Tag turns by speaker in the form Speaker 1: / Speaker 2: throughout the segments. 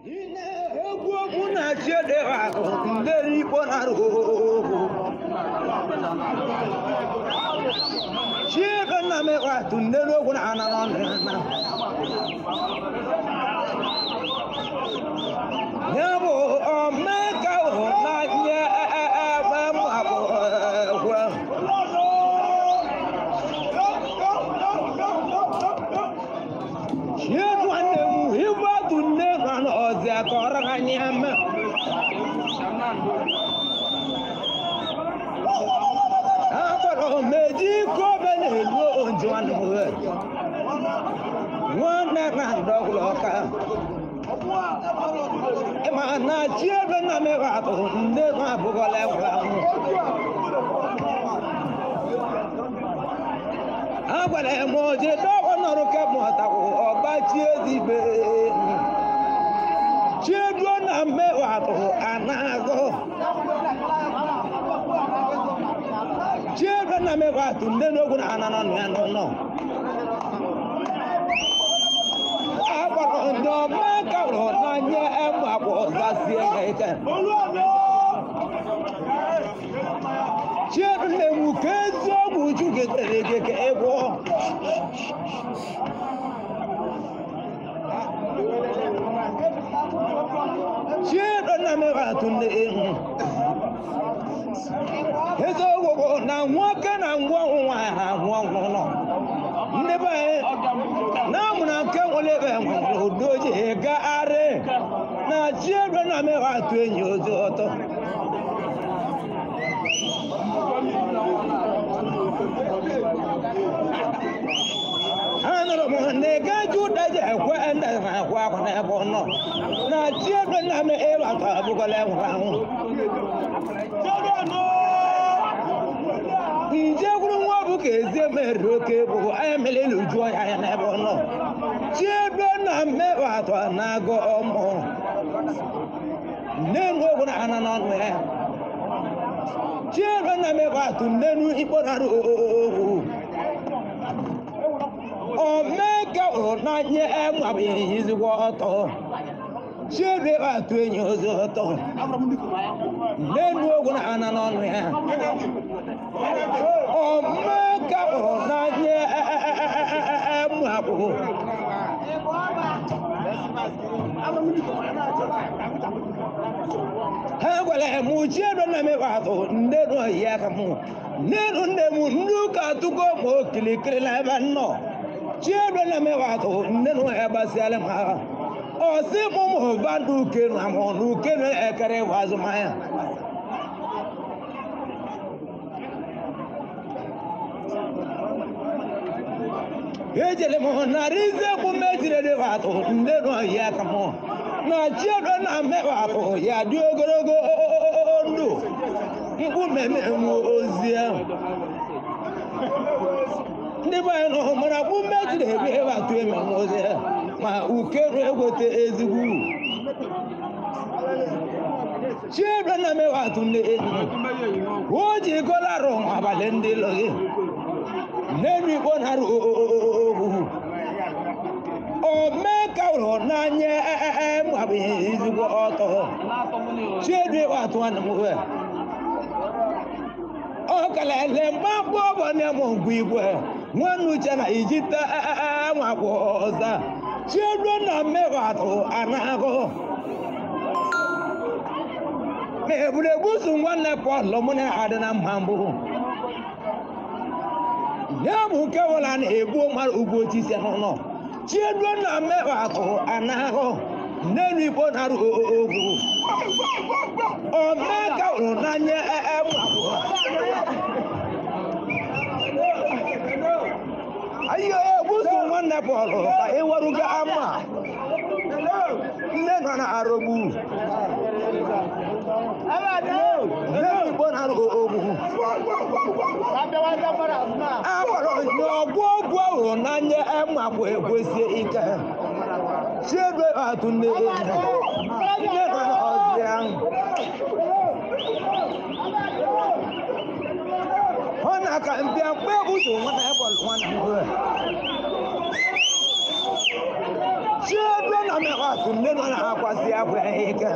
Speaker 1: egwu okwu na-achị ede ahụ nderi ikpo nara ohu chiego nna m ịkwatụ nderi okwu na ana n'ọnụ ya bụ omeka hụ n'anya ebe m abụọ ekwe chiego nwanne m ịgbatu nne ha n'ọzọ kọrọ ha nye mme akpọrọ m eji ike obe na-elu onju nwanne m wee nwanne na ndọgwụlọ ọka ma na chi ebe nna m ịghọtụ ndị ha abụghọla egwụla ahụ agwara m oje dọgọ nọrụ kemọtakwụ ọgbachi ezigbe chieduo na mmewatụ anagụ chieduo na mmewatụ nne n'ogwu na ananọ na ya nọ akpọrọ ndị ọma kawụrụ n'anya emakpọ zasie ha ike chiedu na-enwu ka eziokwu uju getere gị ka ị gwụọ chiedu na mmewatụ na-enwu eziokwu bụ na nwoke na ngwa ọnwụ nwaanyị ha nwụọ ọnwụ nọ ndị be anyị na-amụ na nke nwere ebe nwere udo ji gagharị na chi ebe na mewa atụ enyi ozi ọtọ anụrụ m na ị gaji ụda ji ekwe ndị na-akwa akwa n'ebe ọ nọ na chi ebe na me ịbatụ abụgọla enwere anwụ nje gwuru nwa bụ ka ezi mere oke bụ anya mere iluju ya anya n'ebe ọ nọ chi ebe na mmewatụ na-agụ ọmụ nnenu ogwu na ana n'ọnụ ya chi ebe na mmewatụ nnenu ikpọnara ohu omeka ụrụ n'anya enwabụ ezigbo ọtọ chi ebe atụ enyi ozi ọtọ nnenu ogwu na ana n'ọnụ ya omeka ụrụ n'anya emu abụọ ha gwara m chiedo na mewatụ nne nọ ya ka mụ nnenu nne m ndị ụka tụgo ma okilikiri na ebe nnọ chiedo na mewatụ nne nọ ya gbasiala m agha ọsị mụ mụ ba n'uke na mụ n'uke na ekere ịwa azụmahịa ejele m narị isekwu mejiri dịbatụ ndị nọ ya ka mụ na chiedo na mmewatụ ya dị ogologo ndụ mkpume menwu ozi ahụ ndị be anyị nọ mara kpu mejiri ebe ịbatụ emenwu ozi ahụ ma ukeru egote ezigbo uru chiedo na mmewatụ ndị enyi o ji golarụ abalị ndị lọghị n'elu igbo nara ogwu omeka ụlọ n'anya mgbabeghị ezigbo ọtọ chiedu atụ nwanne m wee ọ kalele mgba mgbe ọ bụ na mụ ngwa igwe nwanne uche na ijita nwakwa ọza chiedu na mmekwa atụ anagụ ma egburegbu so nwanne pọl mụ na adị na mma mbụ ya bụ nke wụla na-egbu mmadụ ugwu otisi n'ụlọ chieduo na mmekpa akụ anahụ n'elu igbo nara ogwu omeka hụrụ n'anya emabụ ayo egbuso nwanne bọọlụ ka ịwarugo ama nne nọ na arụgbu n'elu igbo nara ogwu agbara onye ọgwụ ọgwụ ahụ n'anya emagbu egwesie ike chiebe atụ nne enyi nne nọ n'ọzi ahụ ọ na-aka mbịa mgbe ebuso nwana ebọlụ nwana mgbe chiebe na mekwa atụ nne nọ na-akwasị akwa ike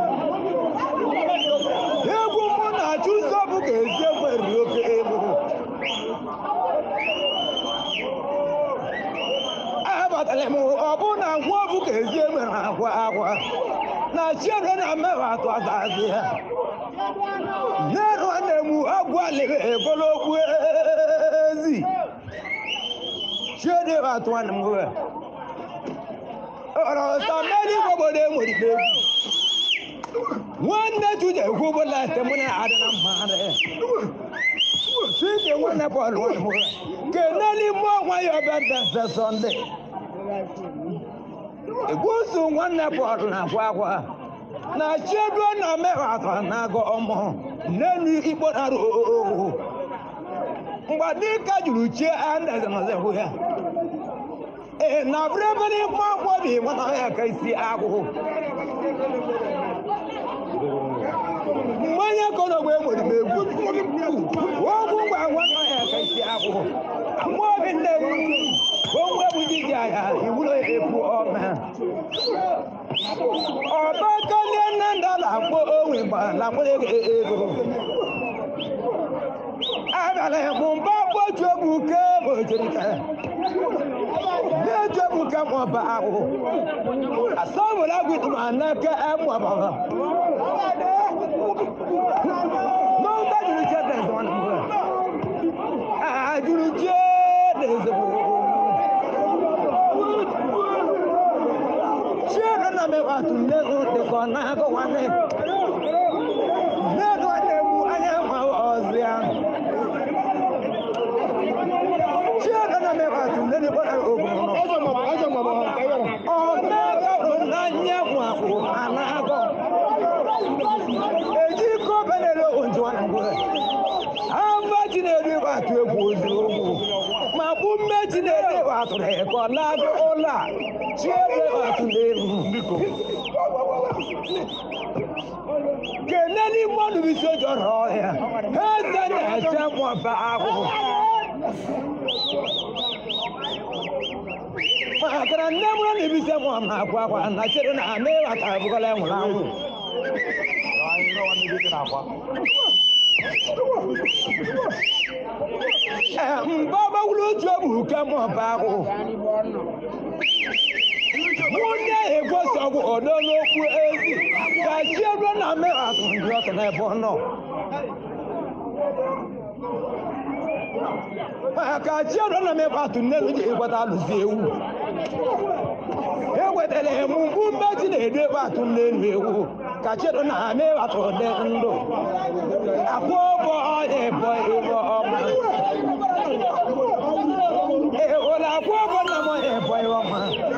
Speaker 1: egwu mụ na-achụ nsọbụ ka ezi nwere oke egwu abatara m ọbụ na ngwa ọbụ ka ezi nwere akwa akwa na chiere na mmewe atụ azazi ya nnerụ na-emu agwalịghị egolokwu ezi chiede atụ nwanne m nwe ọrọta mmeri obodo enwere egwu nwanne chude ekwubola temuna adị na mmadụ chike nwanne bọọlụ nwanne m nwe keneli mmụọ nwa ya ọbịa ndese sọnde egwusu nwanne bọọlụ na-akwa akwa na chiedo na mmewe atọ na-agọ ọmụ n'elu ikpo nara ooo mgbe dịka juru chie andeze nọzekwu ya ee na bịrịbịrị mma agbọbi nwana ya ka isi agwụ mmanya korogbe nwere m egwu ogwu ngwa nwana ya ka isi agwụ mmaobi nne m onwe bụ diji aya iwulo ya ekwu ọma ọbaka ndị nne ndala akpọ onwe gbala mkpụrụ ego abịala mụ mba gboju egwu ke mojirika na-eju egwu ke mụba ahụ asọmụrụ agwụ ma n'aka emụbara n'ụba juru je dị ezigbo na mbụ a juru je dị ezigbo chiere na mekwa tụle dịkọ n'aka nwanne nne nwanne m anya ma ọzịa chiere na mekwa tụle dịkọ na ogun nọ ọmọdé n'anya nwakwu anaghọ eji iko benere oju ngwe amba chinedu atụ egwu ozi ogwu ma bụ mme chinedu atụrụ ịkọ n'agụ ụlọ a chiere atụ n'elu keneli mmadụ bisi ojọrọ ọhịa ha eze na-eche mmụba ahụ makana nne m na ebise m na akwa akwa na chere na ana ịghọta abụgala enwere anwụ ee mgbe ọgbawuru otu egbu ke m ọba ahụ nwunye egwosọgwụ odolokwu ezi ka chi ebe na mmeghatụ ndị ọka n'ebe ọ nọ maka chi ebe na mmeghatụ nne m ji ịgbata alụzi ewu ewetara m mgbu mmeji na-edu ebe atụ n'elu ewu ka chedo na ama ịghọta ụdị ndụ akwụ ụgwọ ọya ebo ebo ọma ụlọ akwụ ụgwọ nna m ọya ebo ebo ọma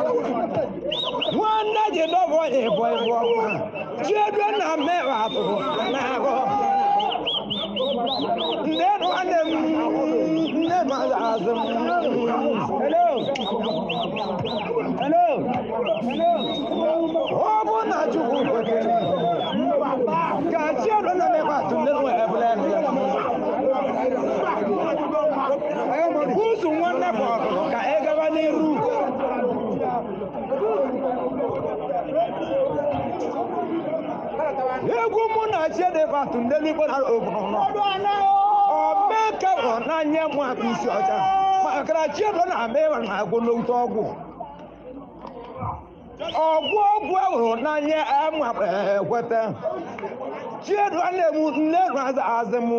Speaker 1: nwanne ji dọbọ ọya ebo ebo ọma chedo na ama ịghọta na-agụ nne nwanne m nne m azụ m hello hello ọ bụ na chukwu kwekere ka chi ọdụ na mekwa tụle nwe ebule busu nwanne bụ ọgụ ka ị gaba n'iru egwu mụ na chi edekwa tụle n'igbo na obodo nọ ọmeke bụ n'anya mụ akpa isi ọcha makara chi ọdụ na ama ịwa na agwụ n'otu ọgwụ ọgwụ ọgwụ ahụrụ n'anya ama ekweta chiedu a na-emu nne azụ azụ m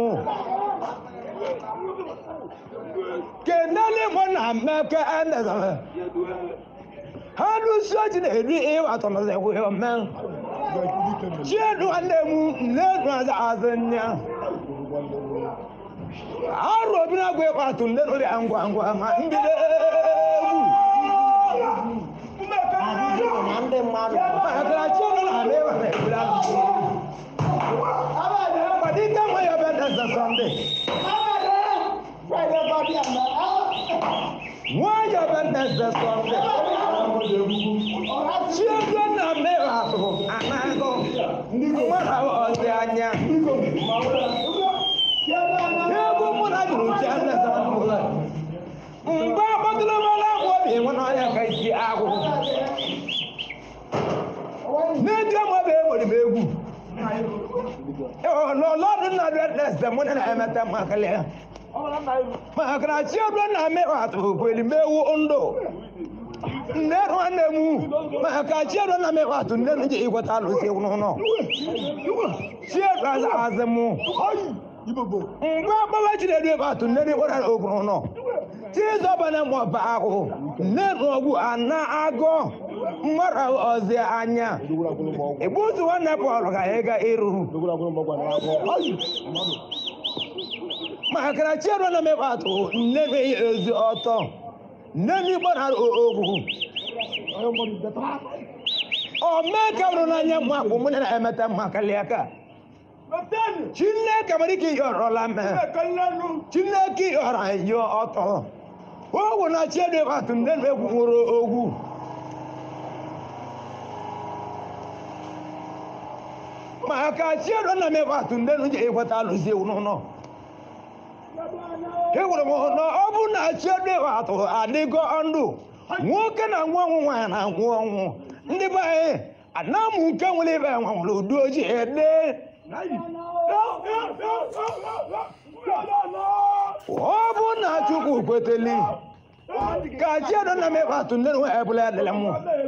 Speaker 1: kenele mụ na mmeke endezere ha lụsi oji na-eri ịwatọ na zekwe ome chiedu a na-emu nne azụ azụ nne arụ obi na-agwa ịkwatụ nne nri ngwa ngwa ma mbido egwu
Speaker 2: na ndị mmadụ
Speaker 1: Makara chiedu na ama ịwa na ebula Kwadike nwa ya bụ eze Sọnde. Nwa ya bụ eze Sọnde. Chiego na mmiri atụ anaghụ. Nwa ha ọzi anya. Egwu mụ na jụrụ chi eze Sọnde. Mgbe akpọtụrụ m ọla akwa obi nwa n'ọnya ka isi agwụ. n'eji ọmụ bụ enwere m egwu lọlọdụ na dịrịsị mụ na emeta makali ya maka na chi ọdụ na mmekọ atụ kweli mewu ndụ nne nwanne m maka chi ọdụ na mmekọ atụ nne m ji ịgwata alụsị n'ụlọ chi ọdụ aza azị mụ mgbe agbawa chinedu ebe atụ nne m kpọrọ ogun ụlọ chizọbana mọba ahụ nne n'ọgwụ ana agụ mmadụ ọzi anya egbutu nwanne pọl ka ị ga iru maka na chiọdụ na mmekọ atụ nne m eyi ezi ọtọ nne m igbo na ogwu omeka bụrụ n'anya mụ akwụ mụ na emeta mma kalịa ka chineke nwere ike ịyọrọla me chineke ịyọrọ anyị ọtọ ogwu na chiọdụ atụ nne m egwu nwụrụ ogwu maka chiọdụ na mmekọ atụ nne m ji ịkweta alụzi ewu n'ụlọ ewere m na ọ bụ na chiọdụ atụ adịgo ndụ nwoke na nwa ọnwụ nwaanyị na nwụ ọnwụ ndị be anyị anamụ nke nwere ibe nwanwere udu ojii ede ọ bụ na chukwu kweteli ka chiọdụ na mmekọ atụ nne nwe ebụla adịla mụ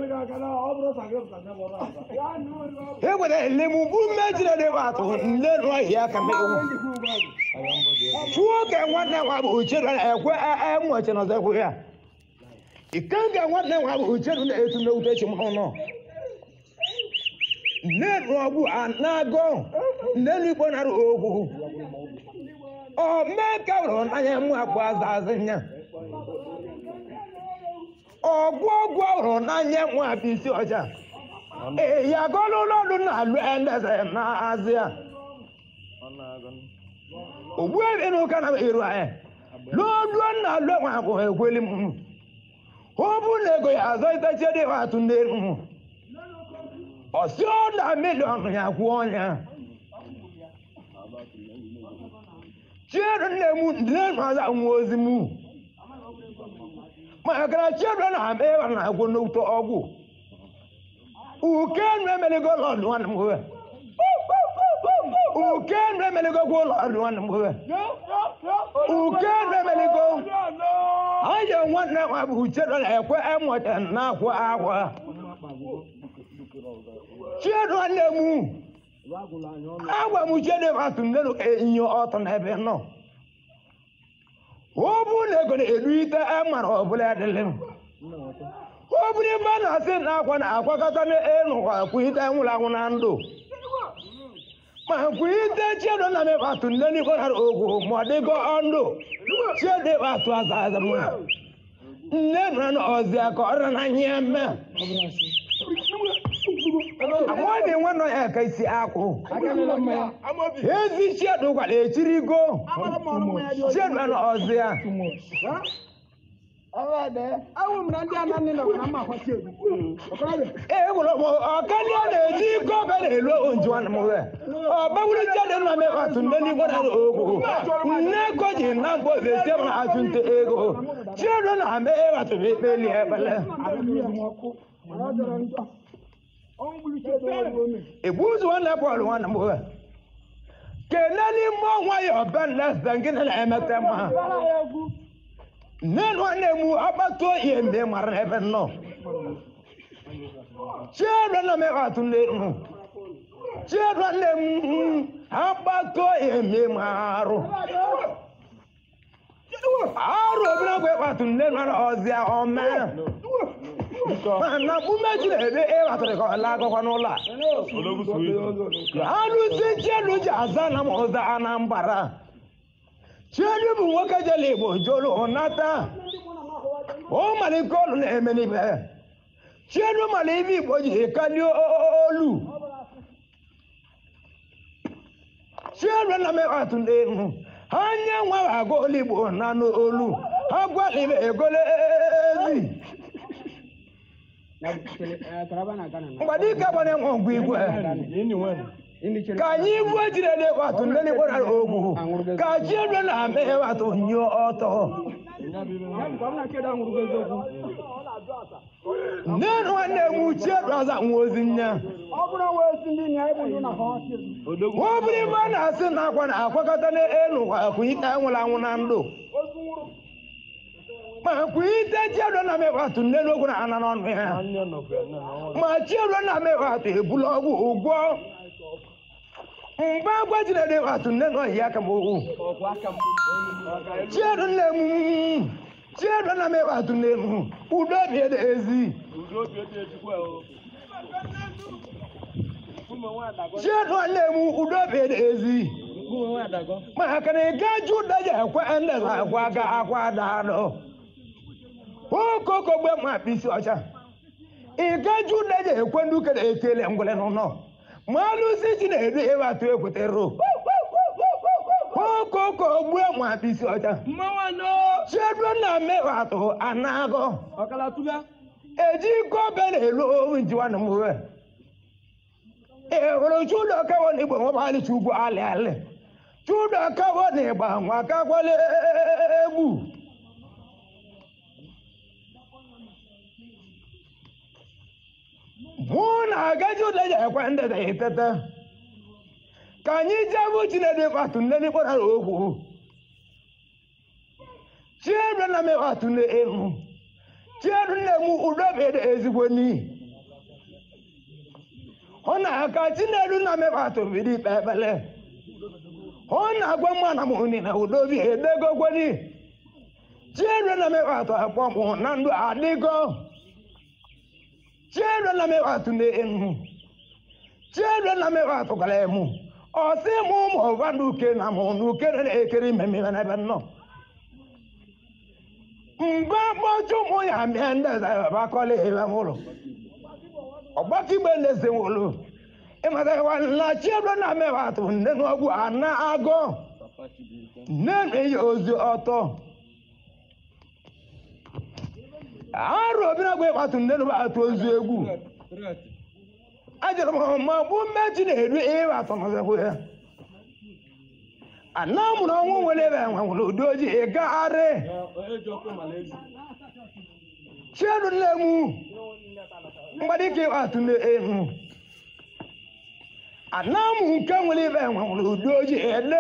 Speaker 1: ewere elemu bụ mmejire dịkwa atụ nne nwe ya ka mewu chuo ka nwanne nwa bụ uchedu na-ekwe enweche na ọzọ ya ike nga nwanne nwa bụ uchedu na-etu n'ewute chi m n'ụlọ nne ọgwụ anago nne n'igbo nara ogwu ọ mee ka wụrụ n'anya mụ akpụ aza azị nya ọgwụ ọgwụ ọhụrụ n'anya mụ abụ isi ọcha ee ya gọlụ ụlọọrụ na-alụ endeze na azịa ogbu ebe n'ụka na eru anyị lụọ nna alụ nwa akwụ ekweli m ọ bụ na ego ya azọ iteche dị atụ n'elu m ọsị ọ na miliọn ya kwụọ ya chiedu nne m nne m aza nwa ozi m maka na chiedu na ama ịwa na agwụ n'ụtọ ọgwụ uke nnu emeligo lọdụ nwanne m nwe uke nnu emeligo gwụ lọdụ nwanne m nwe uke nnu emeligo anya nwanne nwa bụ chiedu na-ekwe emụta na-akwụ akwa chiedu nwanne m agwa m chiedu atụ nnenu enyi ọtọ n'ebe nọ ọ bụ na ego na-eru ite amara ọbụla adịlị m ọ bụrụ ebe a na-asị na akwa na-akwakọta n'elu kwa kwuite nwụrụ anwụ na ndụ ma kwuite chiedu na mekwa atụ nne n'igbo nara ogwu ma ọ dịgo ndụ chiedu atụ aza aza m nne nọ n'ọzi ka ọrụ na ihe mme amaghị nwa nọ ya ka isi akwụ ezi chiedu gwara echirigo chiedu na ọzi ya ee gwara m ọkalia na-eji iko ọka na-elu onju nwanne m nwe ọ gbanwere chiedu na mekwa atụ nne n'igbo nara ogwu nne ego ji na mgbe ofesi m na-achụ nte ego chiedu na ame ịghatụrụ ikpeli ekpele egbuzu nwanne bọọlụ nwanne m nwe kene n'ime ọnwa ya ọba nlesa gịnị na-emete mma nne nwanne m agbata oyi mgbe mara ebe nọ chiedu na mekatụ n'elu chiedu nne m agbata oyi mgbe marụ arụ obere ogwe kpatụ nne nwanne ọzịa ọma mana mgbume jiri ebe ịghatụrụ ka ọ laa akụkọ n'ụlọ a alụzi chiedu ji aza na m ụza anambara chiedu bụ nwoke jere igbo jolu nata o malike olu na-eme n'ibe chiedu mara ibe igbo ji kali olu chiedu na mekatụ n'elu anya nwa agwa olu igbo na n'olu ha gwala ibe egole ezi mgbadike gbara enwe ngwa igwe ka anyị ibu ejiri ede watụ ndị n'ikpọrọ ogwu ka chi ebe na-ame watụ nyụọ ọtọ nne nwanne m uchie braza nwa ozi nne
Speaker 2: ọ bụrụ wee si ndị na ịbụ ndị na ha ọchị
Speaker 1: ọ bụrụ ibe a na-asị na akwa na-akwakọta n'elu ụwa kwụnyite nwụrụ anwụ na ndụ
Speaker 2: ozu nwụrụ
Speaker 1: ma kwụnyite chiedo na mewatụ nne n'okwu na ana n'ọnụ ya ma chiedo na mewatụ ebula ọgwụ ụgwọ mgbe agwa jinede watụ nne na ọhịa aka m okwu chiedo nne m chiedo na mewatụ nne m udo bie dị ezi chiedo nne m udo bie dị ezi maka na ị gaji ụda ji ekwe ndị akwa ga akwa daadọ okoko gbe ma akpịsị ọcha ị gaji ụda ji ekwe ndị ukere ekele ngwere n'ụlọ ma alụsị ji na-edu ebe atụ ekwetero okoko gbue ma akpịsị ọcha chiedo na mewatụ anagọ eji iko be na-elu owu njiwa na mwe ị hụrụ chudo kawo na igbo nwebalị chugwu alị alị chudo kawo na ịgba nwa kakwala egwu mụ na agaji ụda ji ekwe ndị da etete ka anyị jebụ chinede kpatụ nne n'ikpọra okwu chiedo na mewatụ na elu chiedo nne m udo bede ezigbo n'ihi ọ na-aka chinedu na mewatụ bido ikpe ekpele ọ na-agwa mmanụ m nri na udobi edegokwedi chiedu na mewatụ akpọmụ na ndụ adịgo chiedu na mewatụ na-enu chiedu na mewatụ gara emu ọsị m ụmụ ọba n'uke na mụ n'uke na-ekiri mmemme n'ebe nnọọ mgbe mkpọchụ ụmụ ya mịa ndị bakọla ebe m ụlọ ọgbakigbe ndezi nwolu ịmatawa na chiedo na mewatụ nne n'ọgwụ ana agụ nne na-eyi ozi ọtọ arụ obi na-agwa ịkpatụ nne na atụ ozu egwu ajụrụ m ma bụ mmechi na-eru ịwatụ n'ọzọkwu ya ana mụrụ ọnwụ nwere ebe enwe nwere ụdị ojii ịgagharị chiedo nne m mgbadike ịkpatụ na-enu anamụ nke nwere ibe nwere ụdị ojii ele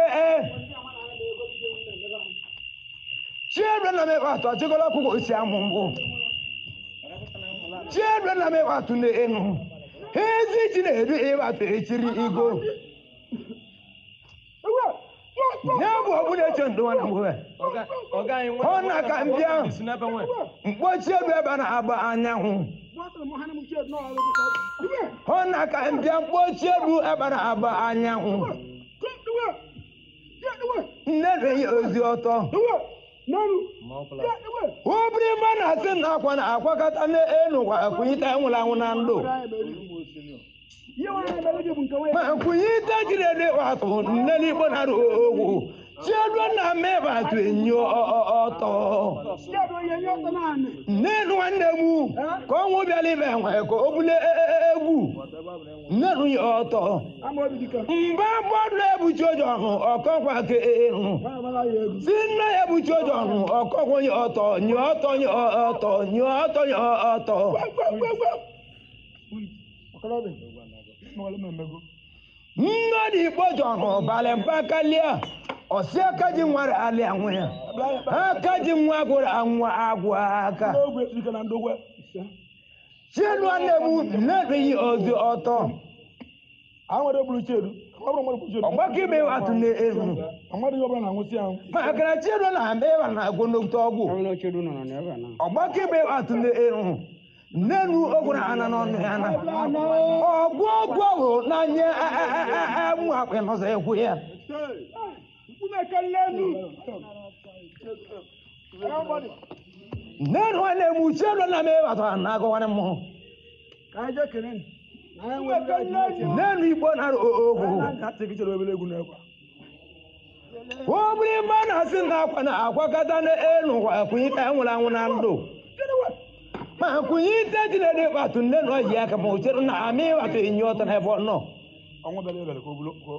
Speaker 1: chiedo na mekpatụ achịkọla ọkụkọ osi amụ mbụ chiedo na mekpatụ na-enu ezi ji na-edu ịkpatụ echiri igo ya bụ ọbụla eche ndụwa na mgbe ọ na ka mbịa mkpochi ebe ebe na-agba anyanwụ ọ na ka mbịa mkpochi elu ebe na-agba anyanwụ nne na-enye ozi ọtọ obiri mma na-asị na akwa na akwakọta n'elu kwa kwụnyite nwụrụ anwụ na ndụ ma kwụnyite jirede watụ nne n'igbo na ogwu chiedo na mmebatụ enyo ọtọ nne nwanne m ka ọnwụ bịara ibe nwe ka o bule egwu nne nụ ya ọtọ mgbe mmadụ ebuchi ụjọ ọnụ ọkọkwa ka ịhụ si nne ya ebuchi ụjọ ọnụ ọkọkwa nye ọtọ nye ọtọ nye ọtọ nye ọtọ nye ọtọ mmadụ igbo jọrọ balị mpakalia ọsị aka ji nwere alị anwụ ya aka ji nwa gwụrụ anwụ agwụ aka chiedu nwanne m na-ebeghị ozi ọtọ ọgbakọ ibe atụ na-eru maka na chiedu na-aba ịba na agwụnokte ọgwụ ọgbakọ ibe atụ na-eru nnenu ogwara ana n'ọnụ ya na ọgwụ ọgwụ ọhụ n'anya amụ akpị nọzọ ekwu ya nnenu nwanne m uche elu na m ịbatara na agụwarị mmụọ nnenu igbo nara ogwu obiri mba na-asị na akwa na akwakọta n'elu ụwa kwụnyite nwụrụ anwụ na ndụ ma kwụnyite jinede kpatụ nne na ọji aka ma ochere na amị ịwatụ enyi ọtọ n'ebe ọ nọ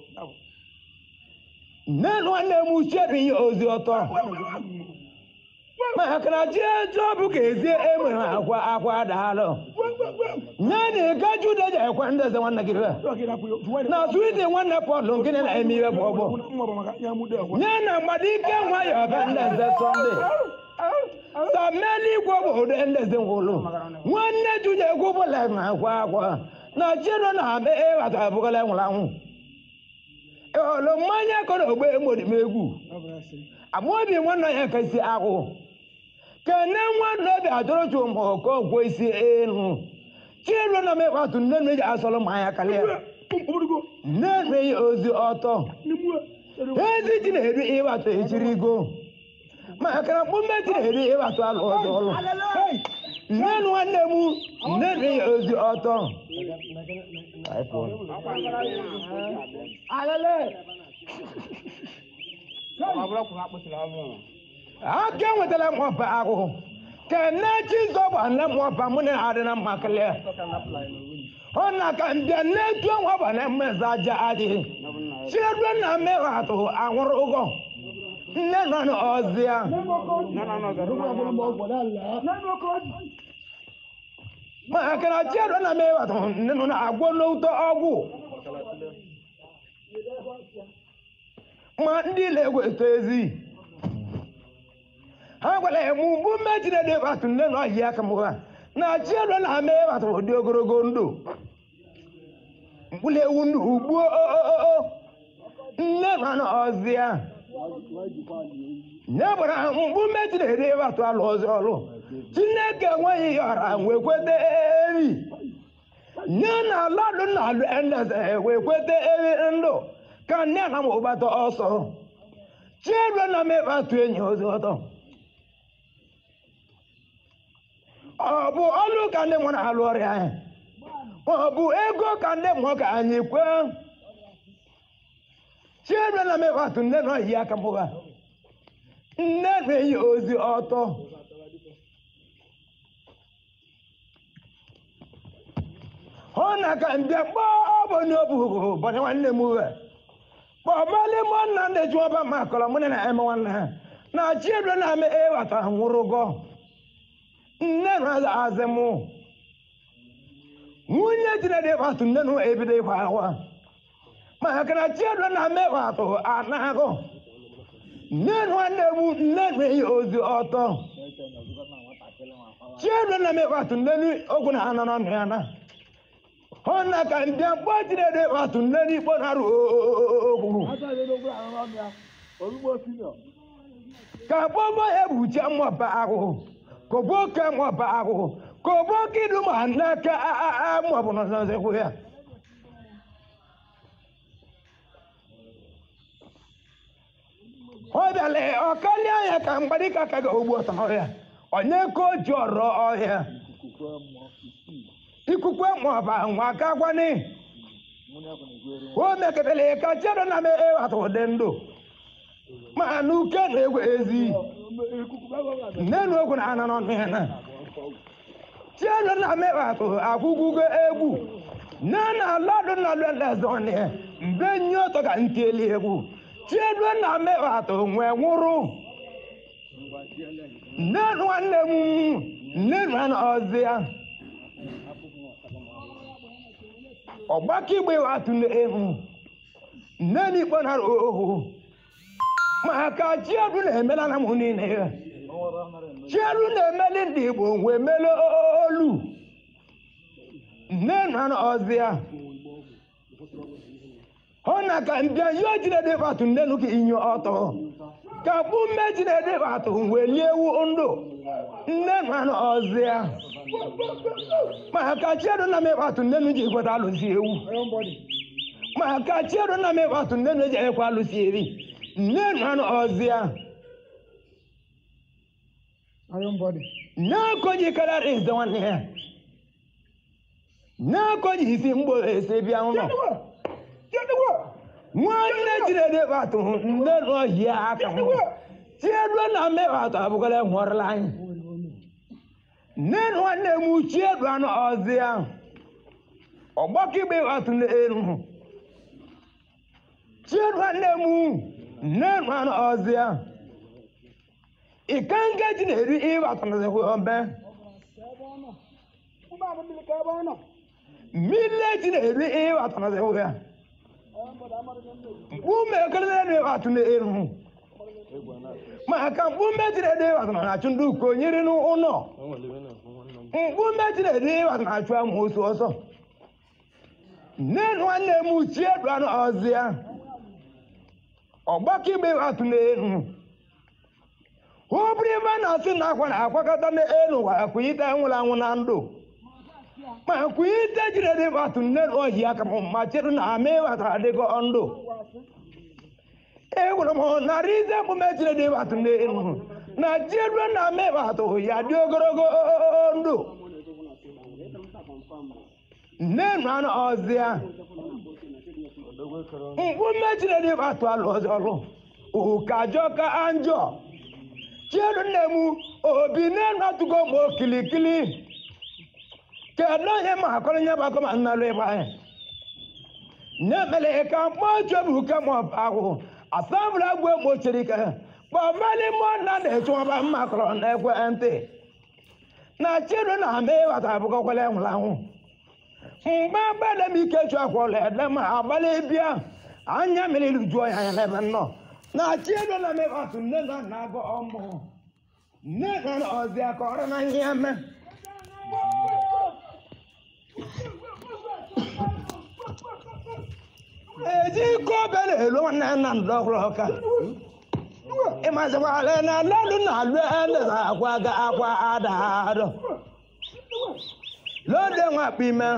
Speaker 1: nne na nwanne m uche bụ ihe ozi ọtọ maka na chi etu ọ bụ ka ezi enwe akwa akwa daalụ nye na ịgaju ụda ji ekwe ndị eze nwanne gị be na switi nwanne pọlụ nkịnị na-eme ihe bụ ọgbọ nye na mgbadike nwayọ be ndị eze sọnde sameli igwe obodo ndị eze ngwụlụ nwanne juja egwu bụla na akwa akwa na chino na abe ịghata abụgala nwụrụ anwụ olu mmanya kọrọ ogbe egwu amaobi nwanne ya kasi ahụ kene nwanne obi adọrọchu ma ọkọ gwo isi elu chino na mekwatụ nne nne ji asọrọ mmanya kalịa nne nne ya ozi ọtọ ezi ji na-eri ịwatụ echirigo maka na mkpụmbe ji na-eri ịwatụ alụ ọzọ ọlụ nne nwanne m nne nne ya ozi ọtọ aka enwetara m ọba ahụhụ ka nne chizọba nne m ọba mụ na adị na mma kelee ọ na ka mbịa nne tu ọba na mmeza aja adịghị chiedo na mmehụ atụ anwụrụ ụgwọ nne nọ n'ọzịa maka na chiedo na mmehụ atụ nne nọ na-agwọ n'ụtọ ọgwụ ma ndị na-egweta ezi ha gwara ya mụ mgbu mmejide dị batụ nne na ọhịa aka m ha na chiedo na ame batụ ụdị ogologo ndụ mkpụrụ ewu ndụ ugbuo nne nọ n'ọzịa nye gbara mgbu mmejide dị batụ alụ ọzọ ọlụ chineke enweghị ya ọra wee kweta eri nye na aladụ na alụ endeze wee kweta eri ndụ ka nne na m ụbata ọsọ chiedo na m ịbatụ enyi ozi ọtọ ọ bụ ọlụ ka ndị mụ na-alụ ọrịa anyị ọ bụ ego ka ndị mụ ka anyị kwee chiedo na m ịbatụ nne na ọhịa aka mụba nne na-eyi ozi ọtọ hụ na ka mbịa kpọọ ọbụ n'obu bọdị nwanne m uwe kpọbali mụ nna ndị jụọba ma kọrọ mụ na eme nwanne ha na chiedo na ame ịghọta nwụrụgọ nne na azị mụ nwunye jinede ịkwatụ nne na ebido ịkwa akwa maka na chiedo na ame ịkwatụ anagụ nne nwanne m nne na-eyi ozi ọtọ chiedo na ame ịkwatụ nne ogwu na anọ n'ọnụ ya na hụ na ka mbịa mkpọ jinede ịkwatụ nne n'ikpo na-arụ okwu ka gbogbo ebuche mmụba ahụhụ kobo ke mmụba ahụhụ kobo kidu ma n'aka mmụbụ n'ọzọzọkwu ya ọ bịala ọkali anya ka mgbadika ka ga ogbu ọtọ ọhịa onye ka o ji ọrọ ọhịa ikukwe mmụba nwa ka gwani o meketara ka chedo na me ewata ụdị ndụ ma n'uke na egwu ezi nne na ogwu na ana n'ọnụ ya na chedo na me ewata akwụkwụgo egwu nne na alọdụ na leleze ọnụ ya mgbe nye ọtọ ka ntili egwu chedo na me ewata nwee nwụrụ nne nwanne m nne na ọzọ ya ọgbakọ igbe watụ n'elu nne n'ikpe nara ohu maka chiedu na-emela na m niile ya chiedu na-emeli ndị igbo wee mele olu nne na ọzịa hụ na ka mbịa yo jinede batụ nne nu ka inyo ọtọ ka bụ mme jinede batụ wee lie ewu ndụ nne na ọzịa maka chiedu na mekpatụ nne nu ji ekweta alụsi ewu maka chiedu na mekpatụ nne nu ji ekwe alụsi eri nne na ọzịa na-akọji karịa eze nwanne ya na-akọji isi mgbo esi bịa ụlọ nwanne jinede batụ nne n'ọhịa aka m chiedu na mekpatụ abụgara nwụrụla anyị nne nwanne m chiedu anụ ọzịa ọgbakọ igbe batụ n'elu chiedu nwanne m nne anụ ọzịa ikange ji na-eri ịbatanazi ombe
Speaker 2: Kuma abin da ka ba nan.
Speaker 1: mmile ji na-eri ịbatanazi ya mkpume ekelele na-ịbatụ na-eru maka mkpume ji na-eri ịbatana na-achụ ndị uko nyere n'ụlọ mkpume ji na-eri ịbatana na-achụ amoosu ọsọ nne nwanne m uchie dụanụ ọzi ya ọgbakọ igbe ịbatụ na-eru obere ebe a na-asị na akwa na-akwakọta n'elu wa akwụnyite nwụrụ anwụ na ndụ ma akwụnyite jiri dị batụ nne na ohi aka m ma chere na ama ịbatara adịgo ndụ egwere m narị ize emume jiri dị batụ n'elu na jeru na ama ịbatụ ya dị ogologo ndụ nne na anụ ọzịa mkpume jiri dị batụ alụ ọzọ ọrụ ụkajọ ka anjọ chiedu nne m obi na-enatụgo m okilikili kedu onye ma akọrọ nye gbakọ ma nnalụ ịgba anyị na-emele ka mkpọchebu ke ma ahụ asambụla gwe gbochiri ike kpọmali mọ na na-echewaba mma kọrọ na ekwe ntị na chiedu na ama ịghọta abụkọkwala nwụrụ anwụ mgbe gbede m ike chụ akwọla ede ma agbalị bịa anya mmiri juo ya anya n'ebe nnọọ na chiedu na mịbatụ nne na nna agụ ọmụ nne na nna ọzi aka ọrụ na ihe eme eji iko obe na-elu nwanne nna ndọgwụrụ ọka ịmazikwala na lọdụ na alụ ende na akwa ga akwa ada adọ lọdụ enwe akpa ime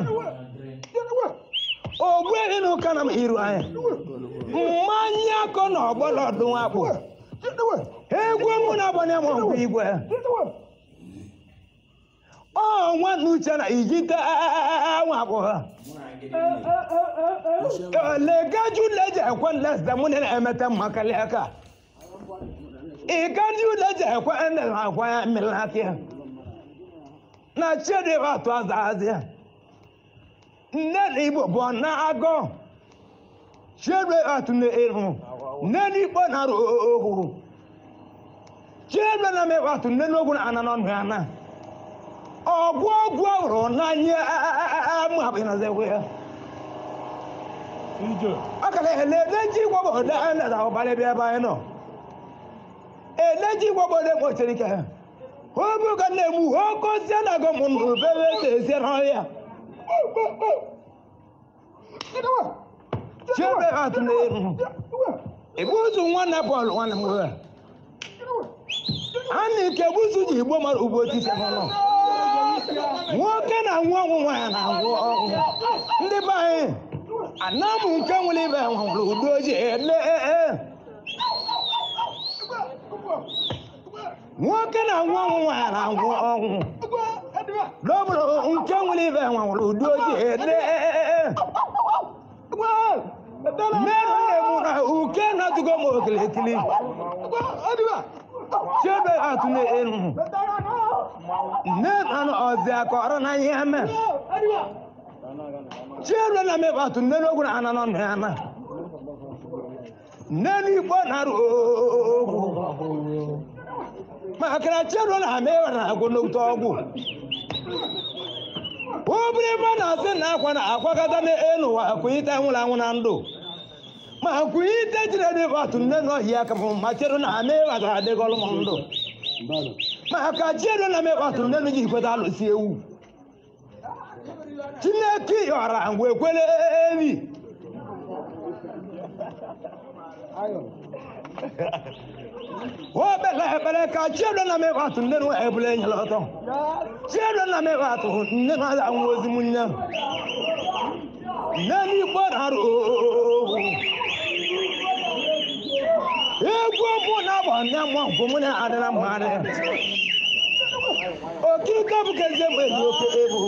Speaker 1: ogbu enu kana m iru anyị mmanya akọ na ọgbọlọdụ nwakpụ egwu mụ na agbanye m nkwa igwe ọ nwanne uche na ijite nwakpụ ha legaju leje ekwe lesde mụ na emete mmakali aka igaju leje ekwe ende na akwa ya mmiri na chidi atụ aza azịa nne na igbo bụ na agọ chidi atụ na iru nne na igbo na arụ ohu chidi na mewa atụ nne n'ogwu na ana n'ọnụ ya na ọgwụ ọgwụ ọhụrụ n'anya amụ abụ na zekwe ya ọkara eleji gwọbọ ọdọ ene na ọbalị bịa ebe anyị nọ eleji gwọbọ ọdọ mọchiri ike obu ka na-egbu oke osie na agụ mụnụ bebe ese esie n'ọhịa chiebe atụ na eru ebuzu nwanne bọọlụ nwanne m nwoke a na ike buzu ji igbo mara ugbo otisi n'ụlọ nwoke na-anwụ ọnwụ nwaanyị na-anwụ ọnwụ ndị be anyị anamụ nke nwere ibe nwụrụ udo ji ele nwoke na-anwụ ọnwụ nwaanyị na-anwụ ọnwụ n'obodo nke nwere ibe nwụrụ udo ji ele mmerụ na-egbu na uke na-atụgo m okilikili chebe atụ na-eru nne na ọzi aka ọrụ na ihe mee chieru na mebe atụ nne n'ogwu na ana n'ọnụ ya na nne n'igbo na-arụ ogwu maka na chieru na ama ewe na agwụ n'otu ọgwụ obere ebe a na-asị na akwa na akwakọta n'elu ụwa akwụnyite nwụrụ anwụ na ndụ ma akwụnyite jiri dị atụ nne n'ọhịa aka m ma chieru na ama ewe ga adịgọlụ m ndụ maka chieru na mebe atụ nne n'ji ikweta alụsi ewu chineke yọra ngwa ekwele ebi o bele ekpere ka chiedo na mebe atụ nne nwe ebule enyela ọtọ chiedo na mebe atụ nne na aza nwa ozi m nne nne n'igbo na-arụ owu egwu mụ na agba nne mụ nkwụ mụ na adịra mmadụ okirike bụ ka eze mgbe dị oke ebu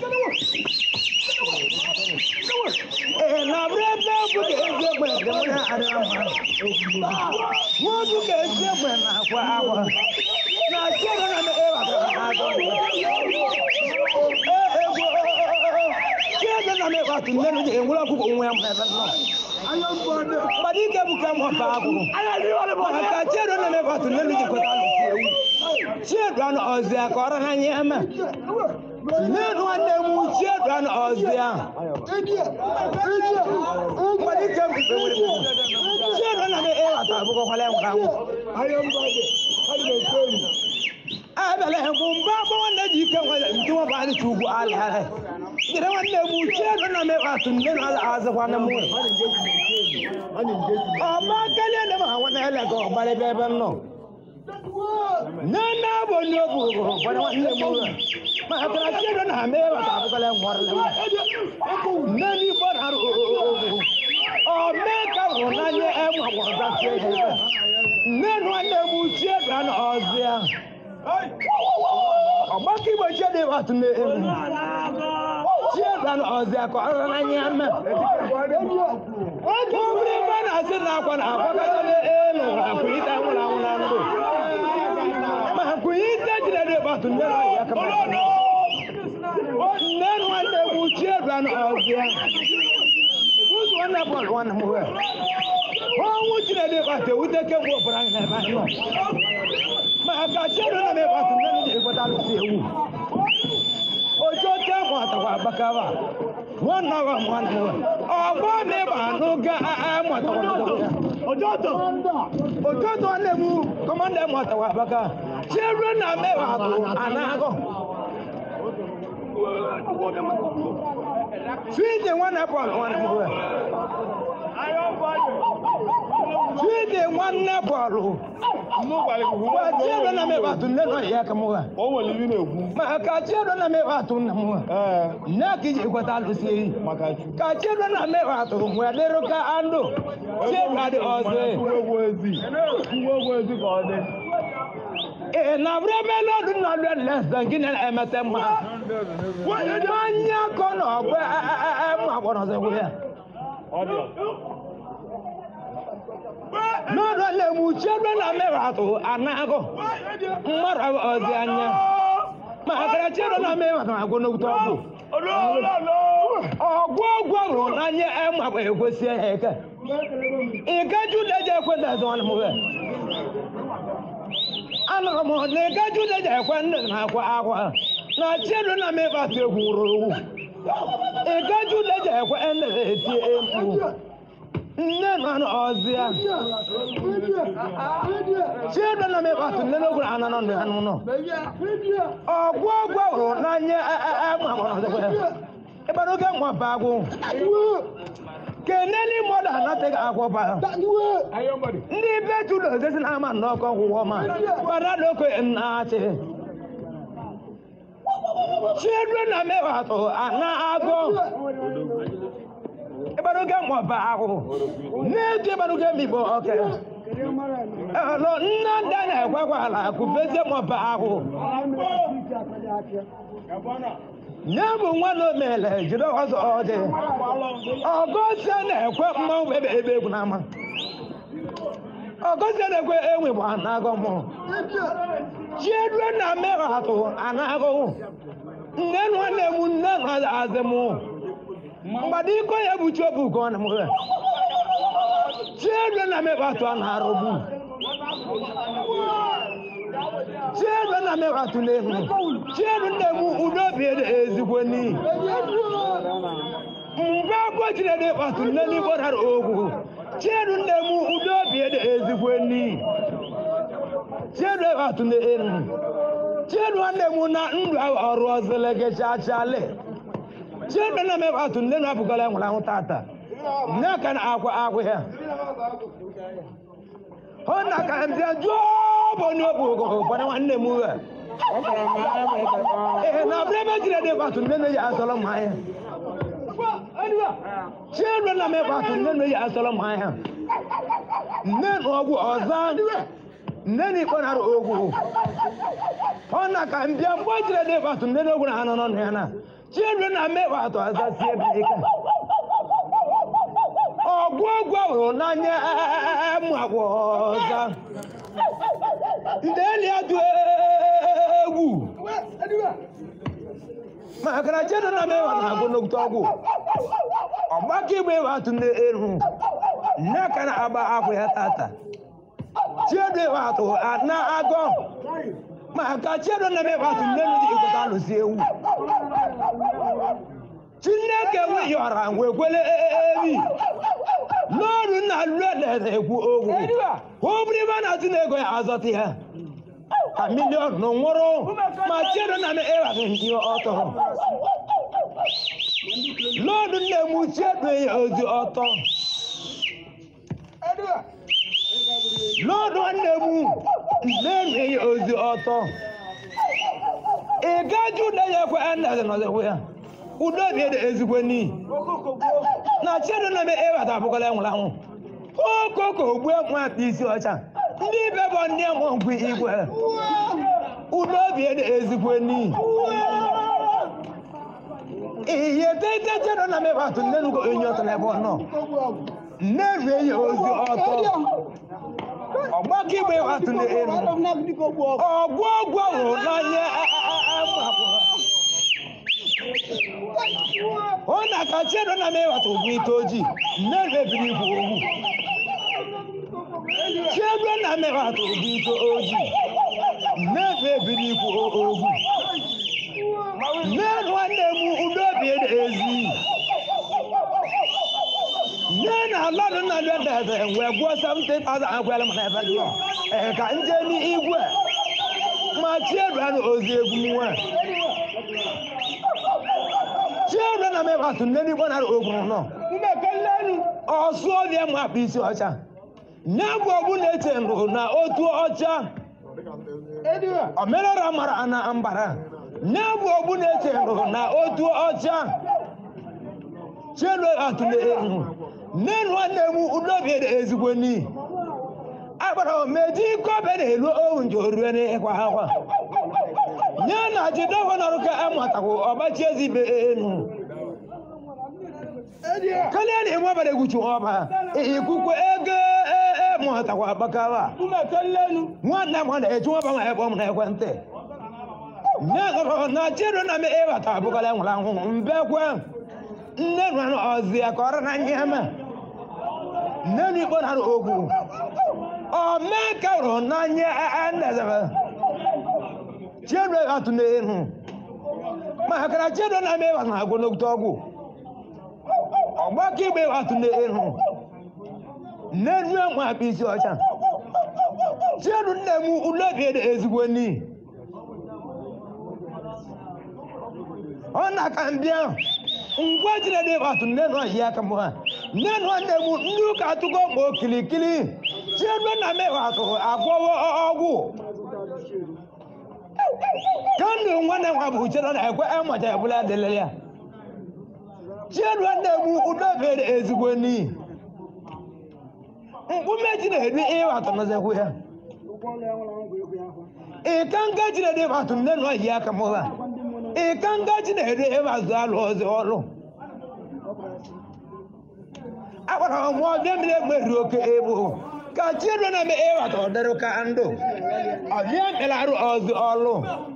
Speaker 1: ee na bụrụ ebe bụ ka eze mgbe dị mụ na adịra mmadụ mụ bụ ka eze mgbe na akwa akwa na chere na ewatara na agụ ee egwu chere na na me wa tu ne no je ngula ku ko nwe am ebe no
Speaker 2: Aya mbode.
Speaker 1: badi ke bu ka mo pa ku
Speaker 2: Aya ni wale
Speaker 1: ma
Speaker 2: mbode.
Speaker 1: ka che do na me wa tu ne no je ko ta lu che do na ozia ko ra ha nye ama ne no ande mu che do na ozia
Speaker 2: Idiye. Idiye.
Speaker 1: badi ke bu be wele che do na me e wa ta bu ko kwale ngwa ku
Speaker 2: Aya mbode. Aya mbode.
Speaker 1: abele mu ba bo na ji ke wele nti wa ba ni tugu ala gida wanda mu ce do na me wa tu ne no ala azwa na mu
Speaker 2: Ani njeji.
Speaker 1: ọba kẹlẹ ní ma àwọn ẹlẹgọ ọbalẹ bẹbẹ nọ nana bọ ní o bùrù bùrù bọdẹ wọn nílẹ mú rẹ ma àkàrà tí ẹdọ náà mẹ wà tàbí kọlẹ ńwọrọ lẹ wọn nani bọ náà rò ó ọ mẹ ká wọn náà nyẹ ẹ mọ àwọn ọgbà tí ẹ yẹ nínú ẹlẹ mú tí ẹ dùn ọzíà ọba kí bọ tí ẹ dẹ wà tún lé ewu tí ẹ dùn ọzíà kọ ọrọ náà nyẹ mẹ. Obìnrin bá náà sí náà kọ́ náà àkọ́kọ́ lé éèlù àkùyí tẹ́ ńwúlà ńwúlà ńlò. Mà àkùyí tẹ́ jìnnà dé bàtú ní ẹ̀rọ ìyá kama. Nẹ́nu wọn lè mú tí èdè àná ọ̀gbìn. Bùsù wọn náà bọ̀lù wọn mú ẹ̀. Wọ́n mú jìnnà dé bàtú ewu tẹ́ kẹ́ wọ́n bọ̀rọ̀ àyìnlá ẹ̀bá yọ̀. Mà àkà tí èdè náà bẹ̀ bàtú nẹ́nu ní ìgbọ́dá ló fi ewu. Ojú tẹ́ mọ̀ àtàwọn àbákáwà. Wọ́n náà wà mọ́ àná wẹ̀. Ọ̀gbọ́n mi bà nù gá mọ̀ àtàwọn àbákáwà. Ojú tó ojú tó lè mú kọ́mọ́ndé mọ̀ àtàwọn àbáká. Ṣé eré náà mẹ́wàá tó ànágọ̀? Fíìdì wọn náà bọ̀ wọn ni mo wẹ̀. Fíìdì wọn náà bọ̀lù. Wọ́n tí eré náà mẹ́wàá tó lẹ́nu ìyá kan mo wẹ̀.
Speaker 2: O nwere ibi na-ekwu.
Speaker 1: Mà kà tí eré náà mẹ́wàá tó nà mo wẹ̀.
Speaker 2: Ee,
Speaker 1: Nne kì í jẹ́ ìkwẹ́ta lù sí i.
Speaker 2: maka Chukwu.
Speaker 1: Ka tí eré náà mẹ́wàá tó wẹ̀ lérò ká ándò. Tí eré adé ọ̀sẹ̀.
Speaker 2: Kwuo ogwu ezi. Kwuo ogwu ezi ka ọ dị.
Speaker 1: Ee, na bụrụ ebe lọdụ nọ lụọ lẹsẹ gị na emete mma. Onye akọ na ọgbọ mma gbọrọ ọzọ egwu ya.
Speaker 2: Ọ dị.
Speaker 1: N'ọdụ lemu chebe na mmerụ atụ anagụ. Mmadụ ọzọ anya. Ma akara chebe na mmerụ atụ agwụ n'okwute ọgwụ. Ọgwụ ọgwụ ọrụ n'anya ẹmma bụ ekwesị ya eke. Ìgájú lẹ́jẹ̀ ekwe ndị ẹ̀zọ́ wọn mụ ya. Anụrụ m na ìgájú lẹ́jẹ̀ ekwe ndị na-akwa akwa. Na chebe na mmerụ atụ egwu owu. Ìgájú lẹ́jẹ̀ ekwe ndị na-eti mkpu. Nne nọ n'ọzịa. Children na mebe atụ nne n'ogwuru anọ nọ n'anụ nọ. Ọgwụ ọgwụ hụrụ n'anya ẹmụ agbọrọ ọzọkwa ya. Ịgbara oge nwa ba agwụ. Keneli mmadụ anataghị agwọ ba.
Speaker 2: Aya mbode.
Speaker 1: Ndị be Judo ezesi na ama nnọkọ gwụwọ ma. Gbara n'oko nnaachị. Children na mebe atụ ana agwọ. Ịgbara oge nwa ba agwụ. N'etu ịgbara oge mmigbo ọka. Ọlọ nna ndị na-ekwekwa ala kụbezie mọba ahụ. Nye bụ nwa na omele jiri ọzọ ọdị. Ọgọzie na-ekwe mmanwụ ebe ebe egwu n'ama. Ọgọzie na-ekwe enwe bụ anagọ mụ. Chiedue na mmerụ atụ anagọ. Nne nwanne m nne nwa azị mụ. Mgbada iko ya bụ chiobu ka ọ na mụ. Chiedue na mmerụ atụ a na-arụbu. Chiedue na mmerụ atụ n'elu. Chiedue nne m udo bi ezigbo n'ihi. mgbe agwọ jiri ede kpatụ nne n'igbo dara ogwu chiedu nne m udo obi ede ezigbo n'ihi chiedu kpatụ n'elu chiedu nwanne m na ndụ ahụ ọrụ ọzọle gị chachale chiedu nne m kpatụ nne na abụgala enwere anwụ tata nne ka na akwa akwa ya hụ na ka mbịa jụọ bụ n'obu ogogo gbara nwanne m uwe ee na abụrụ ebe jiri ede kpatụ nne na ya asọrọ m anya children na mekwa atụ nne na ya asọrọ m anya nne na ọgwụ ọzọ nne na ikpe nara ogwu ọ na ka mbịa mgbe o jiri ede kpatụ nne na ogwu na anọ n'ọnụ ya na children na mekwa atụ ọzọ si ebe ike ọgwụ ọgwụ hụrụ n'anya mụ agwụ ọzọ ndị enyi ya dị egwu maka na children na mekwa na agwụ n'okwute ọgwụ ọgbakọ igbe watụ n'elu nneka na-agba akwụ ya tata chiedo watụ na agọ maka chiedo na eme watụ n'elu dị ịkụta alụsị ewu chineke weyọra nwekwele ebi n'ọrụ nna lue na-ekwu okwu obriba na tinego ya azọta ya ka milion nwụrụ ma chiedo na eme ịwatụ ndị ọtọ lọ́ọ̀dún lè mú tí ẹ̀dùn èèyàn ojú ọ̀tọ̀. lọ́ọ̀dún lè mú lẹ́nu èèyàn ojú ọ̀tọ̀. ìgájú lẹ́yìn ẹ̀kọ́ ẹ̀ ń dàgbà n'ọ̀sẹ̀ wíyà. udo bi ede ezigbo ni. na chiedu na eme ewata abụkọla enwụrụ anwụ. okoko ogbu enwe akpa isi ọcha. ndị ibe bụ ndị enwe nkwu igwe. udo bi ede ezigbo ni. ihe tete chiedu na eme ewata nnenu ko enyi ọtọ n'ebe ọ nọ. nneru eyi ozi ọtọ. ọgbakọ igbe ewata n'elu. ọgwụ ọgwụ hụrụ n'anya ọ na-aka chiedo na m ewata ogwu ite ojii nneru ebiri igwe owu chiedo na m ewata ogwu ite ojii nneru ebiri igwe owu nne nwanne m udobi ezi nne na alọdụ nna dị ndede wee gwuo 70,000 agwala m n'ebe dị ee ka nje n'igwe ma chiedo na ozi egwu nwa chiedo na m ewata nne n'igwe na ogwuru nọ ọsụ ọbịa m akpa isi ọcha nye bụ ọbụ na-eche ndụ na otu ọcha omenala mara na mbara nye bụ ọbụ na-eche ndụ na otu ọcha chiedo atụle ehu nne nwanne m udobi ezigbo n'ihi agbara omeji kobe na-elu owu nje orue n'ịkwa akwa nye na jidogo nọrụ ka amụtakwu ọgbachi ezibe enu kalia na enwe ọbara egwuchu ọba ikwukwe ego mụtakwa agbakawa nwanne m na-eji ọba nwa ebe ọ m na ekwentị na chedo na m ịbata abụkọla nwụrụ anwụ mbekwe nne nwanụ ọzi ya ka ọrụ na nye ma nne n'ikpo na ogwu ọmeka hụrụ n'anya ndezebe chedo atụ n'elu maka na chedo na m ịbata na agwụ n'ogote ọgwụ ọgbakọ igbe atụ n'elu n'enu enwe akpa isi ọcha chedu nne m ulobi ede ezigbo n'ihi ọ na-aka mbịa ngwa jire dị atụ nnenu ọhịa aka m ha nnenu nne m ndị ụka atụgo ma okilikili chedu na m atụ agwọwo ọgwụ kandụ nwanne nwa bụ chedo na ekwe amacha ebula adịlịla ya chiedu nne m udobi ede ezigbo n'ihi mkpume ji na-edu ịwatụ n'ọzọkwu ya ịka nga ji na-edu ịwatụ nne na ọhịa aka m ha ịka nga ji na-edu ịwazụ alụ ọzọ ọlụ agbara m ọbịa mmiri egbe oke ebu ka chiedu na eme ịwatụ ọdịrụ ka ndụ ọbịa mere arụ ọzọ ọlụ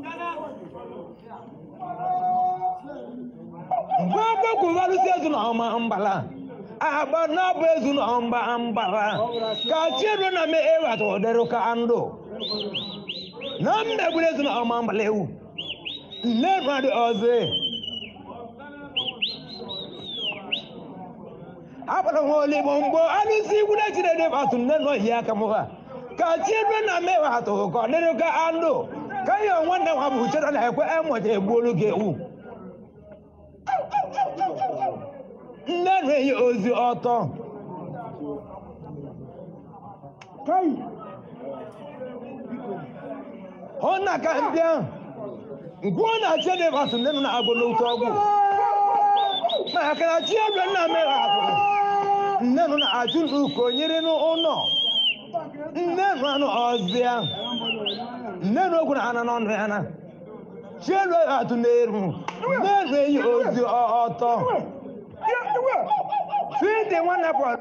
Speaker 1: mgbe ọgbakọ ụbalụsi ezu na ọma mbala agba n'abụ ezu na mba mbara ka chiedu na me ewata ụdịrụ ka ndụ na mmegburu ezu na ọma mbala ewu nne mmadụ ọzọ akpara nwa oligbo mgbe alụsị igwu na chinede batụ nne nọ yi aka m ha ka chiedu na me ewata ka ọ dịrụ ka ndụ ka ihe nwanne nwa bụ chedo na ekwe emụcha egbuolu gị ewu nne na-eyi ozi ọtọ ọ na-aka mbịa nke ọ na-achị dị batụ nne m na-agụ n'otu ọgwụ maka na chi ebe nna mere atụ nne m na-achụ n'uko nyere n'ụlọ nne m anụ ọzịa nne m okwu na ana n'ọnụ ya na chi elu atụ n'elu nne na-eyi ozi ọtọ Fídì nwanne pọ̀